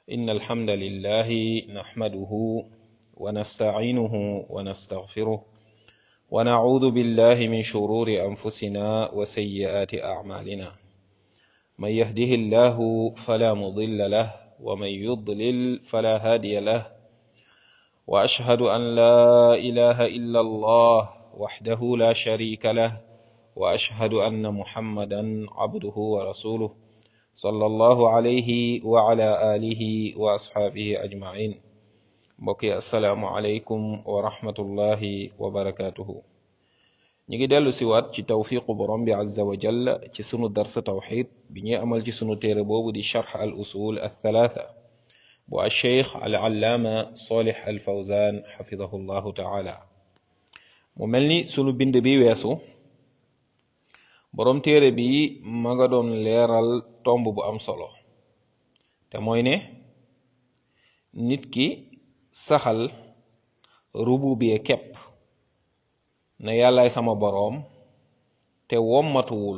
إن الحمد لله نحمده ونستعينه ونستغفره ونعوذ بالله من شرور أنفسنا وسيئات أعمالنا من يهده الله فلا مضل له ومن يضلل فلا هادي له وأشهد أن لا إله إلا الله وحده لا شريك له وأشهد أن محمدا عبده ورسوله صلى الله عليه وعلى آله وأصحابه أجمعين mbokki asalaamualeykum wa rahmatullahi wa barakatuhu ñu ngi dellu siwaat ci tawfiqu borom bi azza wa jalla ci sunu darsa tawxid bi ñuy amal ci sunu téere boobu di charx al usul al thalatha bu alcheikh al allaama solih al fawzan xafidahu llahu taala mu mel ni sunu bind bi weesu borom téere bi ma nga doon leeral tomb bu am solo te mooy ne nit ki saxal rububiye képp ne yàllaay sama boroom te wommatuwul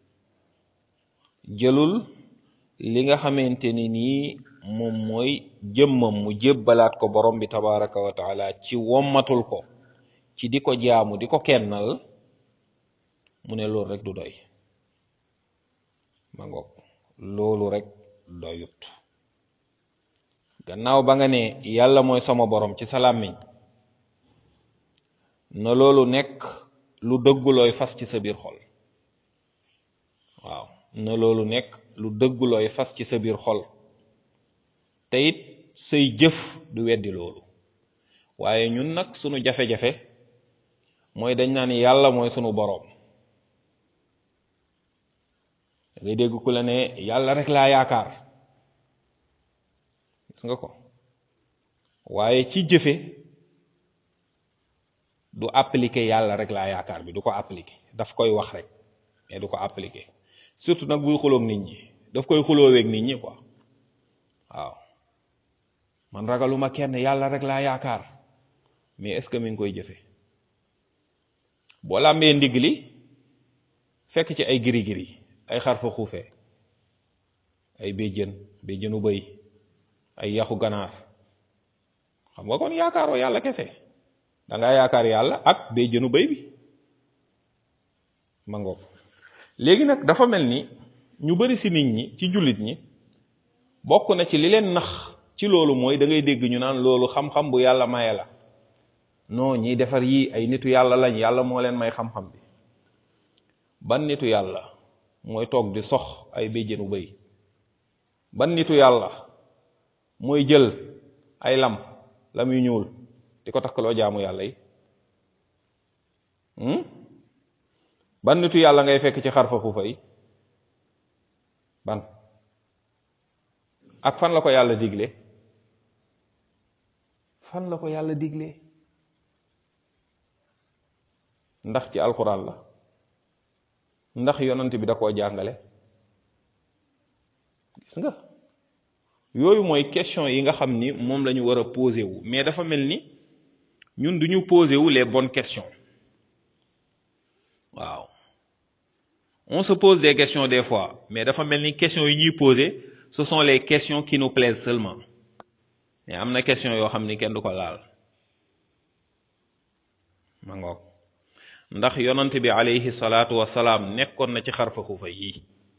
jëlul li nga xamante ni nii moom mooy jëmmam mu jébbalaat ko borom bi tabaraka wa taala ci wommatul ko ci di ko jaamu di ko kennal mu ne loolu rek du doy ma ngoog loolu rek doyut gannaaw ba nga ne yàlla mooy sama borom ci sa làmmiñ na loolu nekk lu dëggulooy fas ci sa biir xol waaw na loolu nekk lu dëggulooy fas ci sa biir xol te it say jëf du weddi loolu waaye ñun nag sunu jafe-jafe mooy dañ naan yàlla mooy sunu boroom ngay dégg ku la ne yàlla rek laa yaakaar gis nga ko waaye ci jëfe du appliquer yàlla rek laa yaakaar bi du ko appliquer daf koy wax rek mais du ko appliquer surtout nag buy xuloog nit ñi daf koy xulooweeg nit ñi quoi waaw man ragaluma kenn yàlla rek laa yaakaar mais est-ce que mi ngi koy jëfe boo làmbee ndigg li fekk ci ay giri-giri ay xarfa xuufee ay béjjën béjjënu bëy ay yaxu ganaar xam nga kon yaakaaroo yàlla kese da ngaa yaakaar yàlla ak béjjënu bëy bi ma ngoog léegi nag dafa mel ni ñu bari ci nit ñi ci jullit ñi bokk na ci li leen nax ci loolu mooy da ngay dégg ñu naan loolu xam-xam bu yàlla maye la non ñiy defar yii ay nitu yàlla lañ yàlla moo leen may xam-xam bi ban nitu yàlla mooy toog di sox ay béjjënu bëy ban nitu yàlla mooy jël ay lam lam yu ñuul di ko takkaloo jaamu yàlla yi ban nitu yàlla ngay fekk ci xarfa xuufa yi ban ak fan la ko yàlla digle fan la ko yàlla digle ndax ci alxuraan la ndax yonant bi da koo jàngale gis nga yooyu mooy question yi nga xam ni moom la ñu war a posé wu mais dafa mel ni ñun du ñu posé wu les bonnes questions waaw on se pose des questions des fois mais dafa mel ni questions yi ñuy posé ce sont les questions qui nous plaisent seulement mais am na question yoo xam ni kenn du ko laal ma ngoog ndax yonant bi alayhi salaatu wasalaam nekkoon na ci xarfa xuufa yii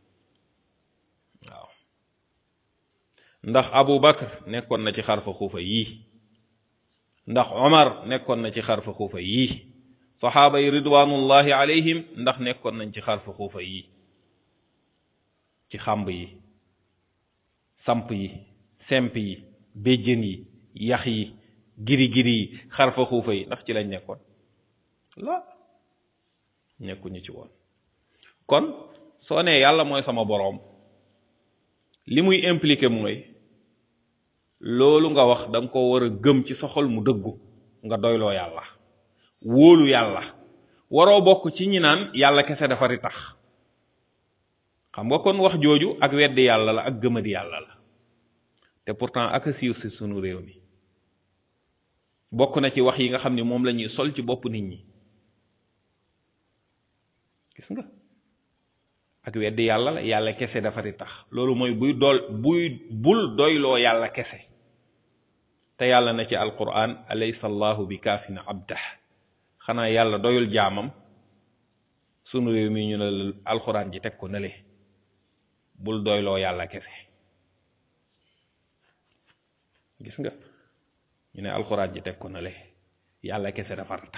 waaw ndax Abu Bakr nekkoon na ci xarfa xuufa yii ndax Omar nekkoon na ci xarfa xuufa yii saxaaba yi ridwanullahi alayhim ndax nekkoon nañ ci xarfa xuufa yii ci xàmb yi samp yi semp yi béjjën yi yax yi giri-giri yi xarfa xuufa yi ndax ci lañ nekkoon la nekkuñu ci woon kon soo nee yàlla mooy sama boroom li muy impliqué mooy loolu nga wax da nga ko war a gëm ci sa xol mu dëggu nga doyloo yàlla wóolu yàlla waroo bokk ci ñi naan yàlla kese dafa ri tax xam nga kon wax jooju ak weddi yàlla la ak gëmadi yàlla la te pourtant ak a siiw si sunu réew mi bokk na ci wax yi nga xam ni moom la ñuy sol ci bopp nit ñi gis nga ak weddi yàlla la yàlla kese dafa di tax loolu mooy buy dool buy bul doyloo yàlla kese te yàlla na ci alquran alaysa allahu bi kaafin abdah xanaa yàlla doyul jaamam sunu réew mi ñu ne la alquran ji teg ko nële bul doyloo yàlla kese gis nga ñu ne alquran ji teg ko nële yàlla kese dafa tax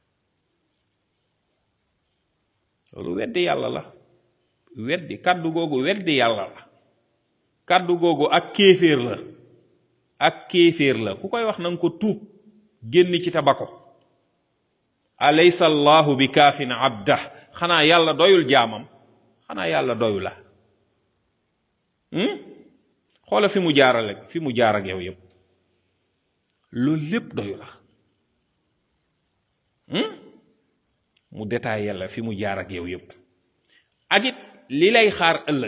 loolu weddi yàlla la weddi kàddu googu weddi yàlla la kàddu googu ak kéeféer la ak kéeféer la ku koy wax na nga ko tuub génn ci tabako alaysa allahu bi kaafin abdah xanaa yàlla doyul jaamam xanaa yàlla doyu la xoola fi mu jaarale fi mu jaar ak yow yépp loolu lépp doyu la mu détaillé la fi mu jaar ak yow yépp ak it li lay xaar ëllëg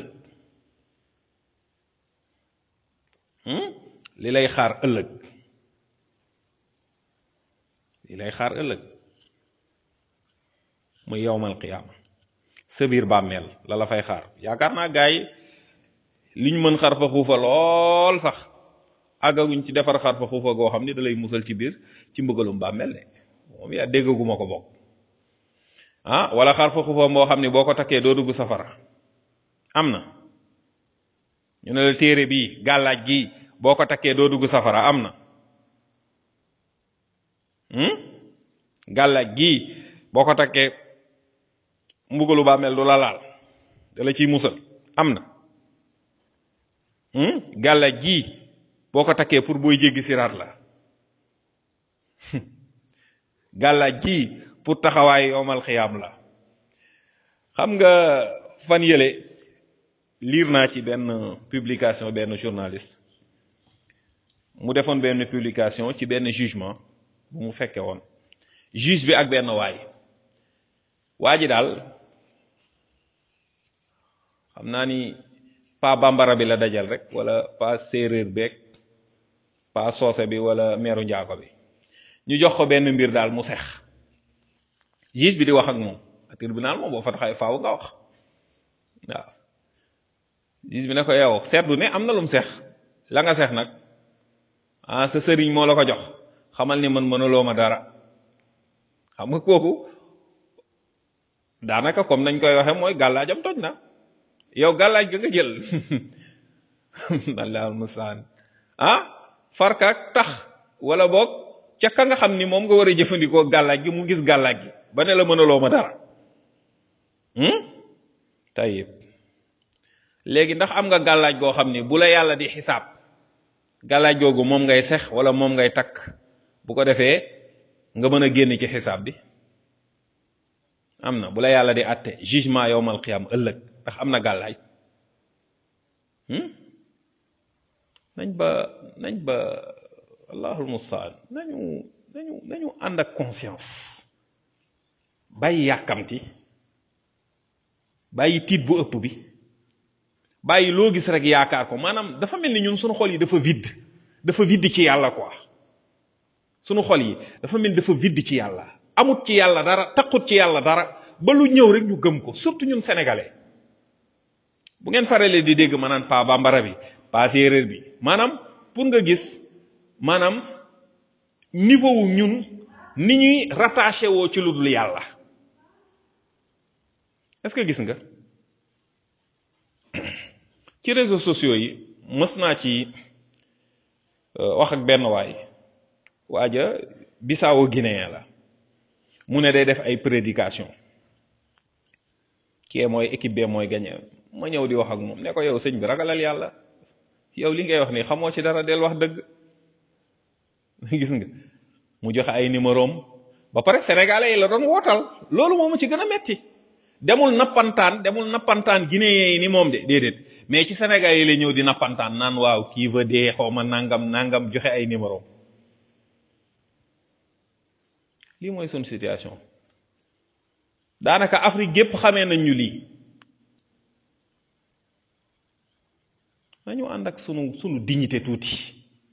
li lay xaar ëllëg li lay xaar ëllëg muy yowmal qiyaama sa biir bàmmeel la la fay xaar yaakaar naa gaa yi li ñu mën xar fa xuufa lool sax àggaguñ ci defar xar fa xuufa goo xam ni da lay musal ci biir ci mbëgalum bàmmeel de moom yaa déggaguma ko bokk ah wala xar fa xuufa moo xam ni boo ko takkee doo dugg safara am na ñu ne la téere bii gàllaaj gi boo ko takkee doo dugg safara am na gàllaaj gii boo ko takkee mbugalu bàmmeel du la laal da la ciy musal am na gàllaaj gii boo ko takkee pour booy jéggi siraat la gàllaaj gii pour taxawaay yowmal xiyaam la xam nga fan yële liir naa ci benn publication benn journaliste mu defoon benn publication ci benn jugement bu mu fekke woon juge bi ak benn waay waa ji daal xam naa ni pa bambara bi la dajal rek wala pa séeréer beeg pa soose bi wala meeru njaago bi ñu jox ko benn mbir daal mu sex juge bi di wax ak moom tribunal moom boo fa taxawee faaw nga wax waaw juge bi ne ko yow seetlu ne am na lum sex la nga sex nag ah sa sëriñ moo la ko jox xamal ni man mënuloo ma dara xam nga kooku daanaka comme nañ koy waxe mooy gàllaajam toj na yow gàllaaj ga nga jël allahul mustaan ah farkaak tax wala boog ca ka nga xam ni moom nga war a jëfandikoo gàllaaj gi mu gis gàllaaj gi ba ne la mënaloo ma dara tayib léegi ndax am nga gàllaaj goo xam ni bu la yàlla di xisaab gàllaaj googu moom ngay sex wala moom ngay takk bu ko defee nga mën a génn ci xisaab bi am na bu la yàlla di àtte jugement yowmal qiyam ëllëg ndax am na gàllaaj nañ ba nañ ba allahul mustaan nañu nañu nañu ànd ak conscience bàyyi yàkkamti bàyyi tiit bu ëpp bi bàyyi loo gis rek yaakaar ko maanaam dafa mel ni ñun suñu xol yi dafa vide dafa vide ci yàlla quoi sunu xol yi dafa mel ni dafa vide ci yàlla amut ci yàlla dara taqut ci yàlla dara ba lu ñëw rek ñu gëm ko surtout ñun sénégalais bu ngeen faralee di dégg maanaam pa bambara bi pa séeréer bi maanaam pour nga gis maanaam niveau wu ñun ni ñuy rattaché woo ci lu dul yàlla est-ce que gis nga ci réseaux sociaux yi mës naa ci wax ak benn waay waaja Bissau Guinéen la mu ne day def ay prédication kii mooy équipe bee mooy gagné ma ñëw di wax ak moom ne ko yow sëñ bi ragalal yàlla yow li ngay wax nii xamoo ci dara del wax dëgg gis nga mu joxe ay numérom ba pare sénégalais yi la doon wootal loolu moomu ci gën a metti demul nappantaan demul nappantaan guinéen yi ni moom de déedéet mais ci sénégalais yi la ñëw di nappantaan naan waaw kii va dee xaw ma nangam nangam joxe ay numérom lii mooy suñ situation daanaka Afrique gépp xamee nañ ñu lii nañu ànd ak sunu sunu dignité tuuti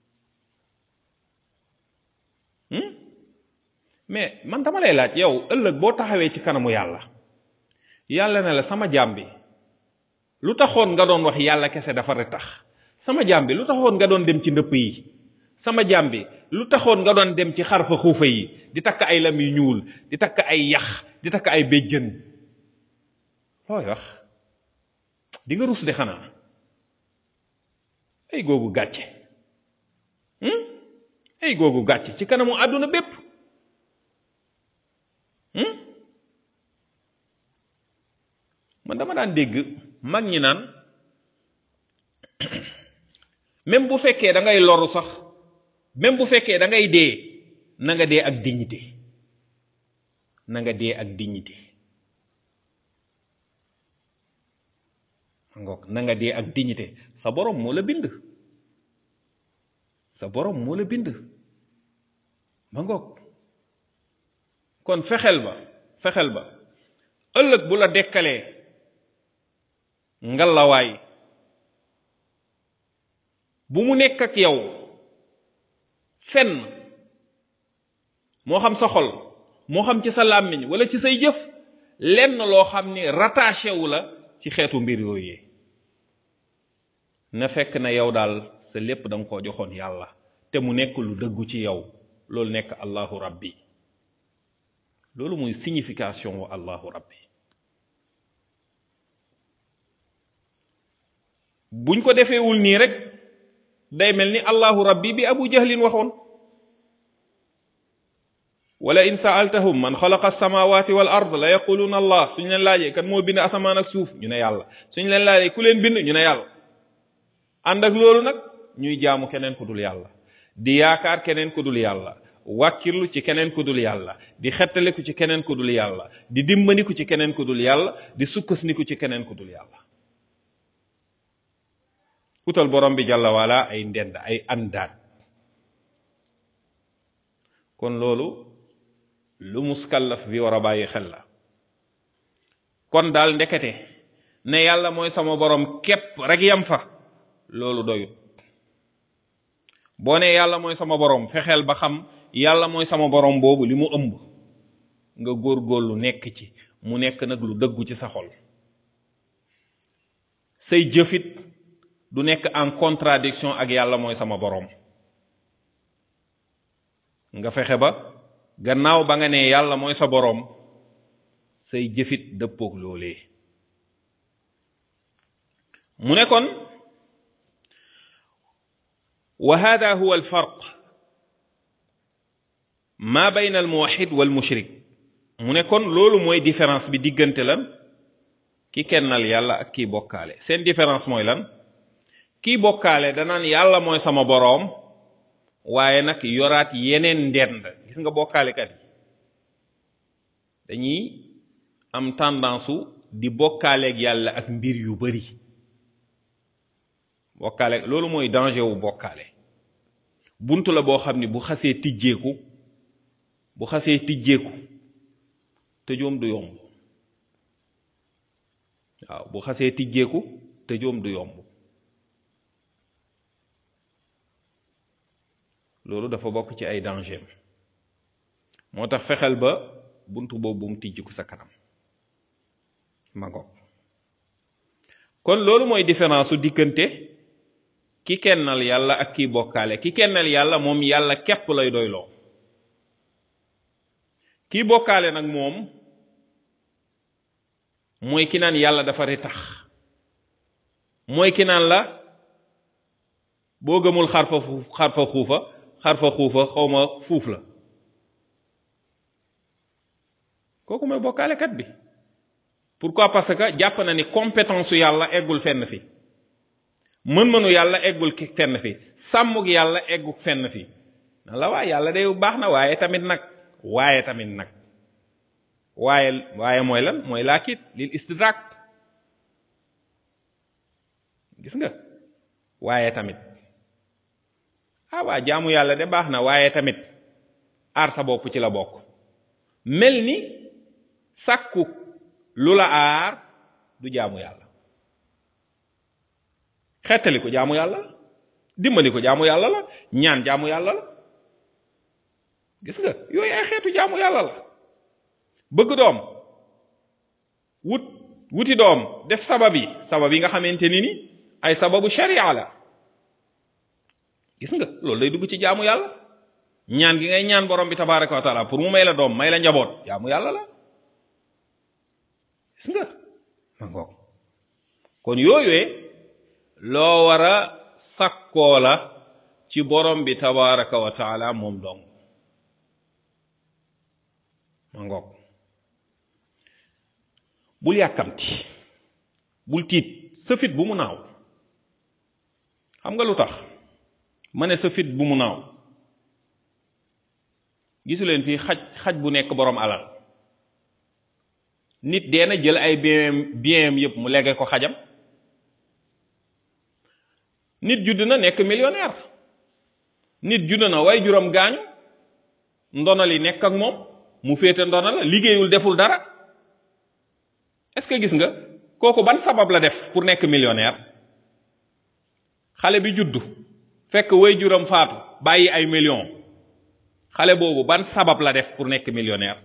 mais man dama lay laaj yow ëllëg boo taxawee ci kanamu yàlla yàlla ne la sama jaam bi lu taxoon nga doon wax yàlla kese dafa rek tax sama jaam bi lu taxoon nga doon dem ci ndëpp yi sama jaam bi lu taxoon nga doon dem ci xarfa xuufa yi di takk ay lam yu ñuul di takk ay yax di takk ay béjjën looy wax di nga rus de xanaa ay googu gàcce ay googu gàcce ci kanamu àdduna bépp man dama daan dégg mag ñi naan même bu fekkee da ngay loru sax même bu fekkee da ngay dee na nga dee ak dignité na nga dee ak dignité ngoog na nga dee ak dignité sa borom moo la bind sa borom moo la bind ma ngoog kon fexeel ba fexeel ba ëllëg bu la dekkalee ngalawaay bu mu nekk ak yow fenn moo xam sa xol moo xam ci sa làmmiñ wala ci say jëf lenn loo xam ni rattaché wu la ci xeetu mbir yooyu na fekk na yow daal sa lépp da nga koo joxoon yàlla te mu nekk lu dëggu ci yow loolu nekk allahu rabbi loolu muy signification wu allahu rabbi buñ ko defeewul nii rek day mel ni allahu rabbi bi abu jahlin waxoon wala in saaltahum man xalaqa alsamawati wal ard la yaquluna allah suñ leen laajee kan moo bind asamaan ak suuf ñu ne yàlla suñ leen laajee ku leen bind ñu ne yàlla ànd ak loolu nag ñuy jaamu keneen ku dul yàlla di yaakaar keneen ku dul yàlla wàkkirlu ci keneen ku dul yàlla di xettaliku ci keneen ku dul yàlla di dimbandiku ci keneen ku dul yàlla di sukkasniku ci keneen ku dul yàlla utal borom bi jàlla wala ay ndend ay àndaat kon loolu lu muskallaf bi war a bàyyi xel la kon daal ndekete ne yàlla mooy sama borom képp rek yam fa loolu doyut boo ne yàlla mooy sama borom fexeel ba xam yàlla mooy sama borom boobu li mu ëmb nga góorgóorlu nekk ci mu nekk nag lu dëggu ci sa xol say jëfit du nekk en contradiction ak yàlla mooy sama borom nga fexe ba gannaaw ba nga ne yàlla mooy sa borom say jëfit dëppoog loolee mu ne kon wa hada huwa alfarq ma bayna almuwahid wal mushrik mu ne kon loolu mooy différence bi diggante lan ki kennal yàlla ak kii bokkaale seen différence mooy lan kii bokkaale danaan yàlla mooy sama boroom waaye nag yoraat yeneen ndend gis nga bokkaalekat yi dañuy am tendance su di bokkaaleeg yàlla ak mbir yu bari bokkaale loolu mooy danger wu bokkaale bunt la boo xam ni bu xasee tijjeeku bu xasee tijjeeku tëjoom du yomb waaw bu xasee tijjeeku tëjoom du yomb loolu dafa bokk ci ay danger moo tax fexeel ba bunt boobu bu mu tijjiku sa kanam ma ngoog kon loolu mooy différence su diggante ki kennal yàlla ak kii bokkaale ki kennal yàlla moom yàlla képp lay doyloo kii bokkaale nag moom mooy ki naan yàlla dafa retax mooy ki naan la boo gëmul xarfa fuuf xarfa xuufa xarfa xuufa xawma fuuf la kooku mooy bokkaalekat bi pourquoi parce que jàpp na ni compétence su yàlla eggul fenn fi mën-mënu yàlla eggul fenn fi sàmmug yàlla eggul fenn fi na la waaye yàlla day baax na waaye tamit nag waaye tamit nag waaye waaye mooy lan mooy laakit lil istidrak gis nga waaye tamit ah waa jaamu yàlla de baax na waaye tamit aar sa bopp ci la bokk mel ni sàkku lu la aar du jaamu yàlla xettali ko jaamu yàlla la dimbali ko jaamu yàlla la ñaan jaamu yàlla la gis nga yooyu ay xeetu jaamu yàlla la bëgg doom wut wuti doom def sabab yi sabab yi nga xamante ni ni ay sababu sharia la gis nga loolu day dugg ci jaamu yàlla ñaan gi ngay ñaan borom bi tabaraka wa taala pour mu may la doom may la njaboot jaamu yàlla la gis nga ma ngoog kon yooyee loo war a sakkoo la ci borom bi tabaraka wa taala moom dong ma ngoog bul yàkkamti bul tiit sa fit bu mu naaw xam nga lu tax ma ne sa fit bu mu naaw gisu leen fii xaj xaj bu nekk borom alal nit dee na jël ay bien bien yépp mu legge ko xajam nit judd na nekk millionnaire nit judd na way juróom gaañu ndona li nekk ak moom mu féete ndona la liggéeyul deful dara est-ce que gis nga kooku ban sabab la def pour nekk millionnaire xale bi juddu fekk way juróom faatu bàyyi ay millions xale boobu ban sabab la def pour nekk millionnaire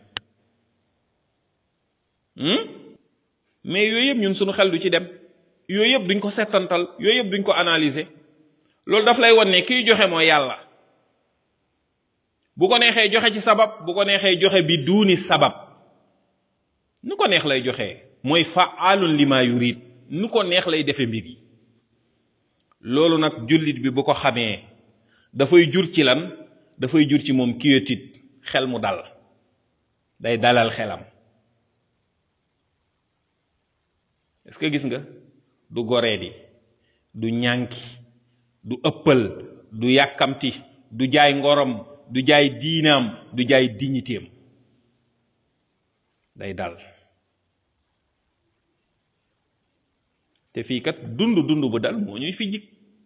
mais yooyu yëpp ñun suñu xel du ci dem yooyu yëpp duñ ko settantal yooyu yëpp duñ ko analyser loolu daf lay won ne kiy joxe mooy yàlla bu ko neexee joxe ci sabab bu ko neexee joxe bi duuni sabab nu ko neex lay joxe mooy faalun lima yurid nu ko neex lay defe mbir yi loolu nag jullit bi bu ko xamee dafay jur ci lan dafay jur ci moom quiétude xel mu dal day dalal xelam est-ce que gis nga du goreedi du ñànki du ëppal du yàkkamti du jaay ngorom du jaay diinaam du jaay dignitéem day dal te fii kat dund dund bu dal moo ñuy fi jig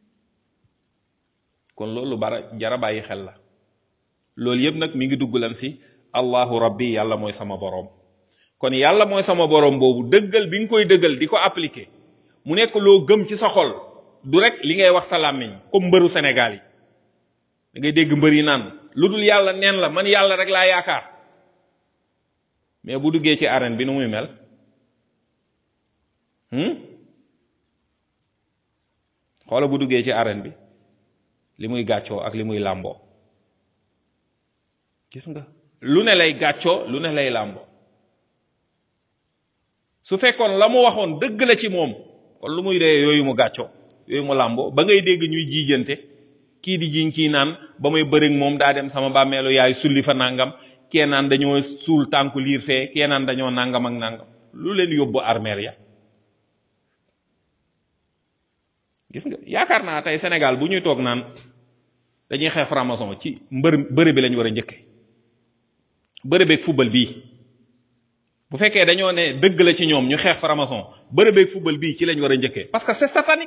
kon loolu bara jara bàyyi xel la loolu yëpp nag mi ngi dugg lan si allahu rabbi yàlla mooy sama boroom kon yàlla mooy sama boroom boobu dëggal bi nga koy dëggal di ko appliquer mu nekk loo gëm ci sa xol du rek li ngay wax sa làmmiñ comme mbëru Sénégal yi da ngay dégg mbër yi naan lu dul yàlla neen la man yàlla rek laa yaakaar mais bu duggee ci arène bi nu muy mel xoola bu duggee ci arène bi li muy gàccoo ak li muy làmboo gis nga lu ne lay gàccoo lu ne lay làmboo su fekkoon la mu waxoon dëgg la ci moom kon lu muy dee yooyu mu gàccoo yooyu mu làmboo ba ngay dégg ñuy jiijante kii di jiñ kii naan ba may bërig moom daa dem sama bàmmeelu yaay sulli fa nangam kee naan dañoo suul tànku liir fee kee naan dañoo nangam ak nangam lu leen yóbbu armeel ya gis nga yaakaar naa tey Sénégal bu ñuy toog naan dañuy xeex franc-maçon ci mbër bëre bi lañ war a njëkke bëre beeg football bii bu fekkee dañoo ne dëgg la ci ñoom ñu xeex franc-maçon bëre beeg football bii ci lañ war a njëkkee parce que c'est satanique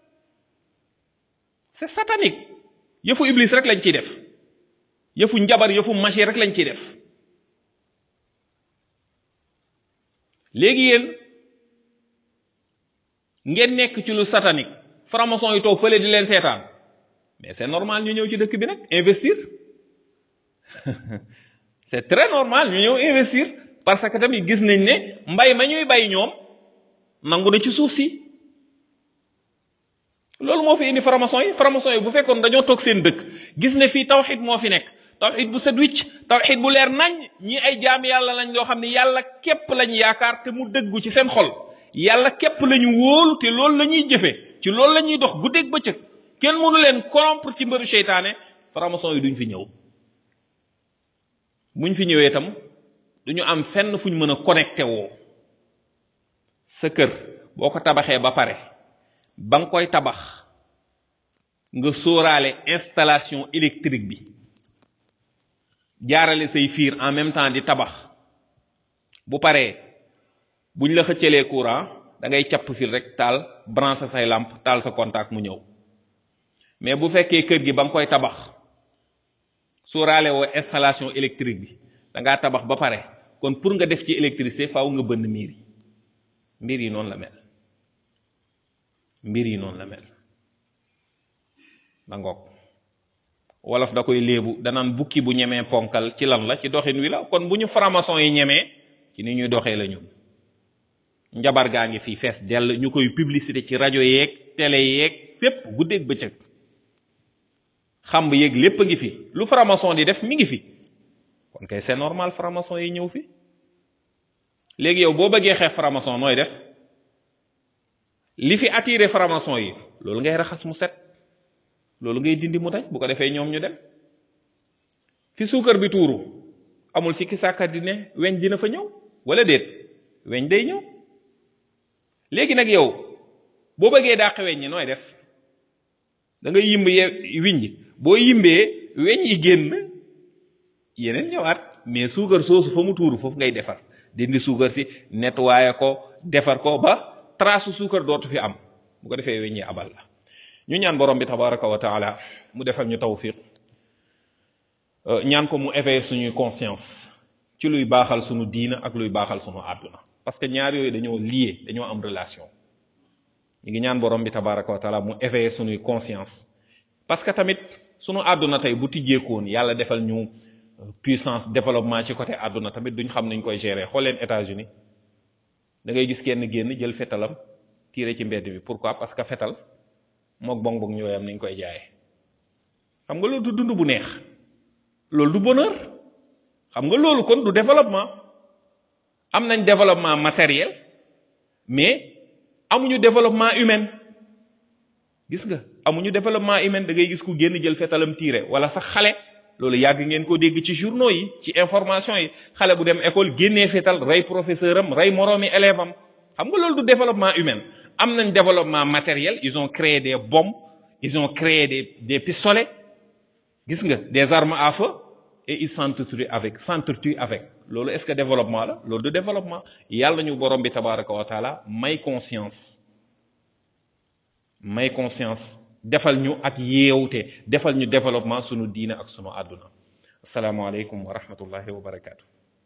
c'est satanique yëfu iblis rek lañ ciy def yëfu njabar yëfu magie rek lañ ciy def léegi yéen ngeen nekk ci lu satanique franc-maçon yi toog fële di leen seetaan mais c'est normal ñu ñëw ci dëkk bi nag investir c'est très normal ñu ñëw investir parce que tamit gis nañ ne mbay ma ñuy bay ñoom nangu na ci suuf si loolu moo fi indi franc-maçon yi franc-maçon yi bu fekkoon dañoo toog seen dëkk gis ne fii tawxid moo fi nekk tawxid bu set wicc tawxid bu leer nañ ñi ay jaam yàlla lañ loo xam ne yàlla képp lañ yaakaar te mu dëggu ci seen xol yàlla képp lañu wóolu te loolu la ñuy jëfe ci loolu la ñuy dox guddeeg bëccëg kenn mënu leen corrompre ci mbëru seytaane franc-maçon yi duñ fi ñëw buñ fi ñëwee itam duñu am fenn fuñ mën a connecté woo sa kër boo ko tabaxee ba pare ba nga koy tabax nga sóoraale installation électrique bi jaarale say fiir en même temps di tabax bu paree buñ la xëccalee courant da ngay capp fil rek taal branché say lampe taal sa contact mu ñëw mais bu fekkee kër gi ba nga koy tabax sóoraale woo installation électrique bi da ngaa tabax ba pare kon pour nga def ci électricité faaw nga bënn miir yi mbir yi noonu la mel mbir yi noonu la mel ba ngoog wolof da koy léebu danaan bukki bu ñemee ponkal ci lan la ci doxin wi la kon bu ñu franc-maçon yi ñemee ci ni ñuy doxee la ñun njabar gaa ngi fii fees dell ñu koy publicité ci rajo yeeg télé yeeg fépp guddeeg bëccëg xamb yeeg lépp a ngi fi lu franc-maçon di def mi ngi fi kon kay c'est normal franc-maçon yi ñëw fi léegi yow boo bëggee xeex franc-maçon nooy def li fi attiré franc-maçon yi loolu ngay raxas mu set loolu ngay dindi mu dañ bu ko defee ñoom ñu dem fi suukar bi tuuru amul sikki sàkkat di ne weñ dina fa ñëw wala déet weñ day ñëw léegi nag yow boo bëggee dàq weñ ñi nooy def da ngay yimb ye wiñ ji boo yimbee weñ yi génn yeneen ñëwaat mais suukar soosu fa mu tuuru foofu ngay defar dindi suukar si nettoyer ko defar ko ba trace suukar dootu fi am bu ko defee weñ yi abal la ñu ñaan borom bi tabaraka wa taala mu defal ñu tawfiq ñaan ko mu éveiller suñuy conscience ci luy baaxal suñu diina ak luy baaxal suñu àdduna parce que ñaar yooyu dañoo lié dañoo am relation ñu ngi ñaan borom bi tabaraka wa taala mu éveiller suñuy conscience parce que tamit suñu àdduna tey bu tijjeekoon yàlla defal ñu puissance développement ci côté àdduna tamit duñ xam nañ koy gérer xool leen États-Unis da ngay gis kenn génn jël fetalam tiire ci mbedd bi pourquoi parce que fetal mook bong bong ñooyam nañ koy jaayee xam nga loolu du dund bu neex loolu du bonheur xam nga loolu kon du développement am nañ développement matériel mais amuñu développement humain gis nga amuñu développement humain da ngay gis ku génn jël fetalam tiire wala sax xale loolu yàgg ngeen ko dégg ci journaux yi ci information yi xale bu dem école génnee fetal rey professeur am rey moroomi élève am xam nga loolu du développement humain am nañ développement matériel ils ont créé des bombes ils ont créé des des pistolets gis nga des armes à feu et ils s'entretuent avec s'entretuent avec loolu est-ce que développement la loolu du développement yàlla ñu borom bi tabaraka wa taala may conscience may conscience defal ñu ak yeewte defal ñu développement sunu diina ak sunu àdduna asalaamaaleykum wa rahmatullahi wa barakaatu